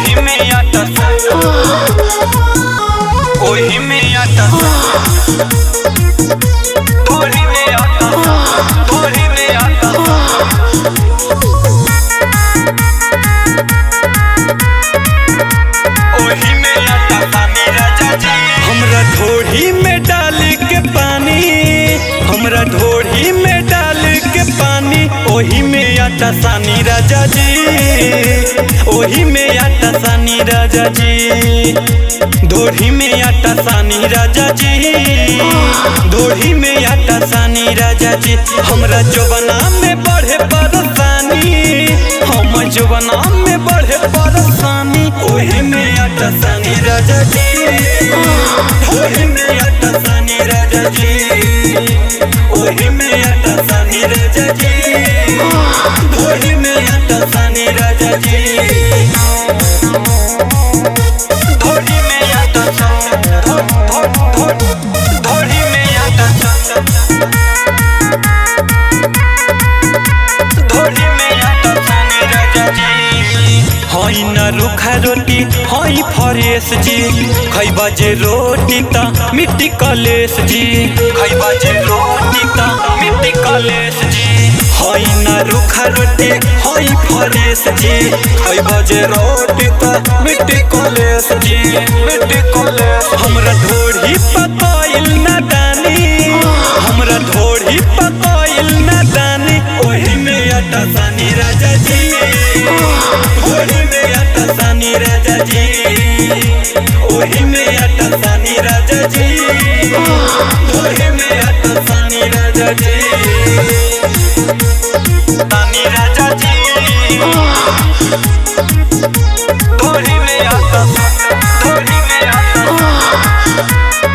ओही में आटा ओही में आटा ओही में आटा ओही में आटा ओही में आटा पानी राजा जी हमरा ढोढ़ी में डाल के पानी हमरा ढोढ़ी में डाल के पानी ओही में आटा सानी राजा जी ओही में आटा सानी राजा जी ढोढ़ी में आटा सानी राजा जी ढोढ़ी में आटा सानी राजा जी हमरा जवना में बढ़े परेशानी हम जवना में बढ़े परेशानी ओही में आटा सानी राजा जी ओही में आटा सानी राजा जी ओही में आटा सानी राजा जी ओही में आटा सानी राजा जी धोड़ी में आटा धो धो धो धोड़ी में आटा धोड़ी में आटा सानी राजा जी हई न रूखा रोटी हई फरेश जी खैबा जे रोटी त मिट्टी कलेश जी खैबा जे रोटी त मिट्टी कलेश जी हई न रूखा रोटी हई फरेश जी खैबा जे रोटी त मिट्टी कलेश जी मिट्टी कलेश हमरा ढोढ़ी पतइल न दानी हमरा ढोढ़ी पतइल न दानी ओही में आटा सानी राजा जी ओही में आटा सानी राजा जी ओही में आटा सानी राजा जी ओही में आटा सानी राजा जी सानी राजा जी ओही में आटा ओही में आटा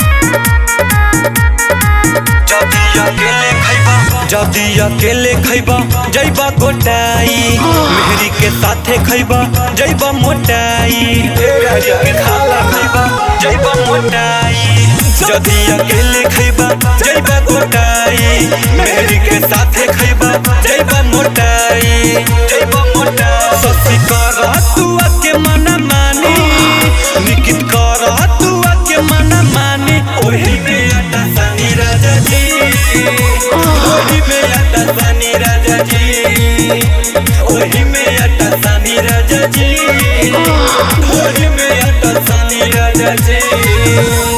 जदी अकेले खैबा जदी अकेले खैबा जैबा गोटाई मेहरी के साथे खैबा जैबा मोटाई मेहरी के खाला खैबा जैबा मोटाई जदी अकेले खैबा जैबा गोटाई मेहरी के साथे खैबा जैबा मोटाई जैबा मोटाई ससी कर तू के मना मानी निकित कर तू के मना मानी ओही में आटा सानी राजा जी ओही में आटा सानी राजा जी ओही में आटा सानी राजा जी ओही में आटा सानी राजा जी